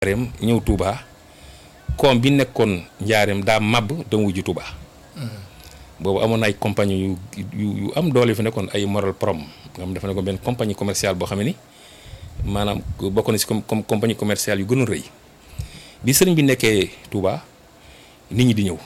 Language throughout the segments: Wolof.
njaareem ñëw Touba koom bi nekkoon njaareem daa màbb dama wujju Touba boobu amoon na ay compagnie yu yu yu am doole fi nekkoon ay moral prom nga xam dafa nekkoon benn compagnie commerciale boo xam ne ni maanaam bokk na si comme comme compagnie commerciale yu gënoon rëy bi sëriñ bi nekkee Touba nit ñi di ñëw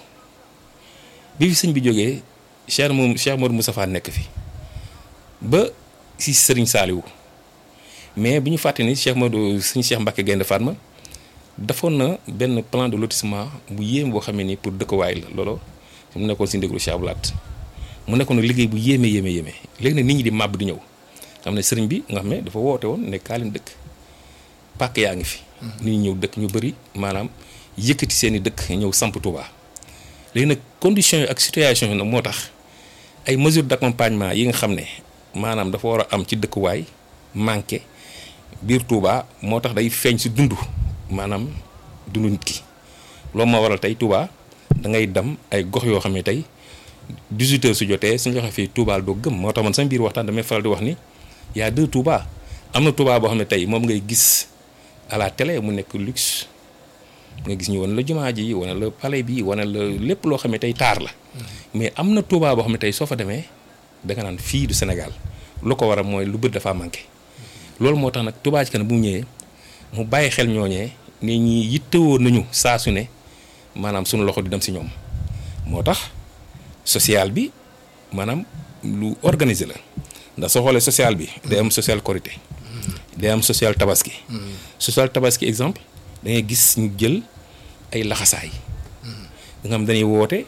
bi fi sëñ bi jógee Cheikh moom Cheikh Modou Moustapha nekk fi ba si sëriñ Saliou mais bi ñu fàtte ni Cheikh Modou sëñ Cheikh Mbacke Gaynde Fatma defoon na benn plan de lotissement bu yéem boo xam ne nii pour dëkkuwaay la loolu mu nekkoon si ndéglu Cheikh Abdoulaat mu nekkoon liggéey bu yéeme yéeme yéeme léegi nag nit ñi di màbb di ñëw xam ne sëriñ bi nga xam ne dafa woote woon ne kaa leen dëkk pàkk yaa ngi fi. nit ñi ñëw dëkk ñu bëri maanaam yëkkati seen i dëkk ñëw samp Touba. léegi nag conditions yi ak situation yi nag moo tax ay mesures d'accompagnement yi nga xam ne maanaam dafa war a am ci dëkkuwaay manqué biir Touba moo tax day feeñ si dund maanaam dundu nit ki loolu moo waral tey Touba da ngay dem ay gox yoo xam ne tey 18 heures su jotee suñu waxee fii Touba doo gëm moo tax man sama biir waxtaan damay faral di wax ni y a deux Touba am na Touba boo xam ne tey moom ngay gis à la télé mu nekk luxe nga gis ñu wane la jumaa ji wane la palais bi wane la lépp loo xam ne tey taar la mais am na Touba boo xam ne tey soo fa demee da nga naan fii du Sénégal lu ko waral mooy lu bët dafa manqué loolu moo tax nag Touba ci kanam bu mu ñëwee mu bàyyi xel ñooñee ne ñi yittewoo nañu saa su ne maanaam sunu loxo di dem si ñoom moo tax social bi maanaam lu organisé la ndax soo xoolee social bi day am social korité day am social tabaski social tabaski exemple da ngay gis ñu jël ay laxasaay nga xam dañuy woote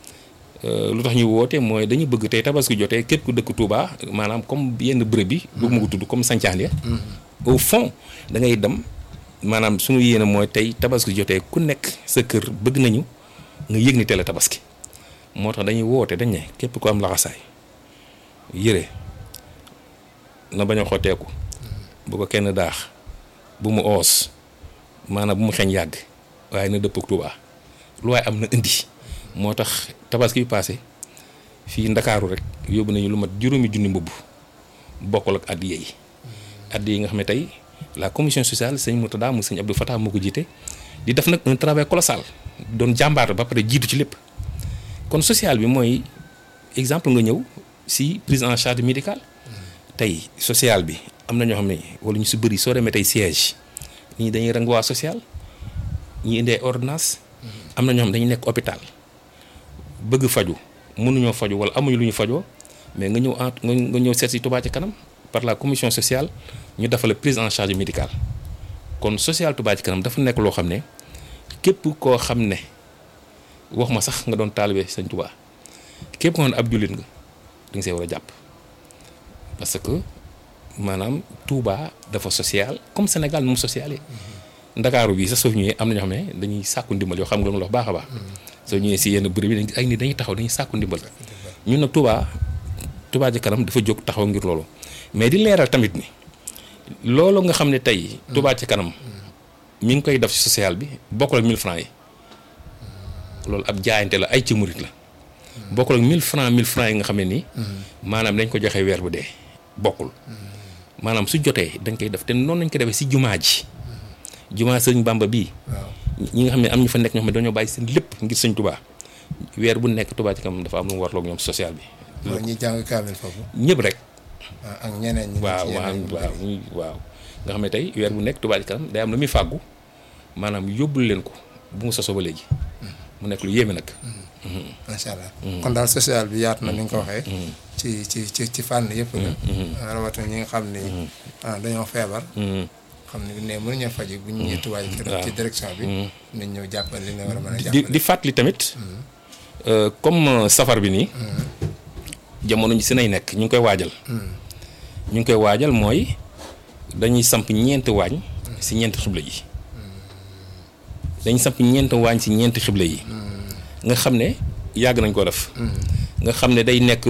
lu tax ñuy woote mooy dañu bëgg tey tabaski jotee képp ku dëkk Touba maanaam comme yenn bërëb bi bëgg ma ko tudd comme sancaan ya au fond da ngay dem maanaam suñu yéene mooy tey tabaski jotee ku nekk sa kër bëgg nañu nga yëg ni teel a tabaski moo tax dañuy woote dañ ne képp ku am laxasaay yëre na bañ a xotteeku bu ko kenn daax bu mu oos maanaam bu mu xeeñ yàgg waaye na dëpp ak Touba lu waaye am na indi moo tax tabaski bi passé fii ndakaaru rek yóbbu nañu lu mat juróomi junni mbubb bokkul ak addiya yi addiya yi nga xam ne tey la commission sociale sëñ Moutada mu sëñ Abdou Fatah moo ko jiite di def nag un travail colossal doon jàmbaar ba pare jiitu ci lépp kon social bi mooy exemple nga ñëw si prise en charge médicale tey social bi am na ñoo xam ne wala ñu si bëri soo demee tey siège ñii dañuy rang waa social ñi indi ay ordonnance am na ñoo xam dañuy nekk hôpital bëgg faju mënuñoo faju wala amuñu lu ñu fajoo mais nga ñëw en nga ñëw seet si Touba ci kanam par la commission sociale ñu defal prise en charge médicale kon social Touba ci kanam dafa nekk loo xam ne képp koo xam ne wax ma sax nga doon taalibe Sëñ Touba képp koo xam ne ab jullit nga da nga see war a jàpp parce que maanaam Touba dafa social comme Sénégal nu mu social ndakaaru bi sax soo ñëwee am na ñoo xam ne dañuy sàkku ndimbal yoo xam nga lu ma la wax baax a baax soo ñëwee si yenn bërëb yi ay nit dañuy taxaw dañuy sàkku ndimbal ñun nag Touba Touba ci kanam dafa jóg taxaw ngir loolu mais di leeral tamit ni loolu nga xam ne tey Touba ci kanam mi ngi koy def ci social bi bokkul ak 1000 francs yi loolu ab jaayante la ay ci murit la bokkul ak 1000 francs 1000 francs yi nga xam ne nii maanaam dañ ko joxe weer bu dee bokkul maanaam su jotee dañ koy def te noonu lañ ko defee si jumaa ji jumaa sëñ Bamba bii ñi nga xam ne am ñu fa nekk ñoo xam ne dañoo bàyyi seen lépp ngir sëñ Touba weer bu nekk Touba ci kanam dafa am lu mu warloog ñoom social bi ñi jàng kaamil foofu ñëpp rek ak ñeneen ñi waaw waaw waaw waaw nga xam ne tey weer bu nekk Touba ci kanam day am lu muy fàggu maanaam yóbbul leen ko bu mu sosoo ba léegi mu nekk lu yéeme nag macha allah kon daal social bi yaatu na ni nga ko waxee ci ci ci ci fànn yëpp la rawatina ñi nga xam ni dañoo feebar xam ne ne mënuñoo faji bu ñu ñëwee Touba ci direction bi nañ ñëw jàppale li nga war a mën a jàppale di fàttali tamit comme safar bi nii jamono ji si nay nekk ñu ngi koy waajal ñu ngi koy waajal mooy dañuy samp ñeenti waañ si ñeenti xibla yi dañuy samp ñeenti waañ si ñeenti xibla yi nga xam ne yàgg nañ ko def nga xam ne day nekk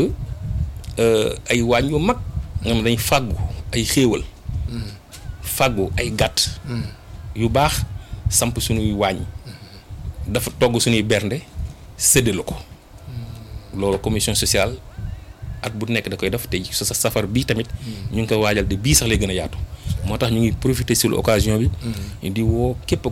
ay waañ yu mag nga xam ne dañuy fàggu ay xéewal fàggu ay gàtt yu baax samp suñuy waañ dafa togg suñuy bernde séddale ko loolu commission sociale at bu nekk da koy def te sa safar bii tamit ñu ngi koy waajal de bii sax lay gën a yaatu moo tax ñu ngi profiter sur l'occasion bi. di woo képp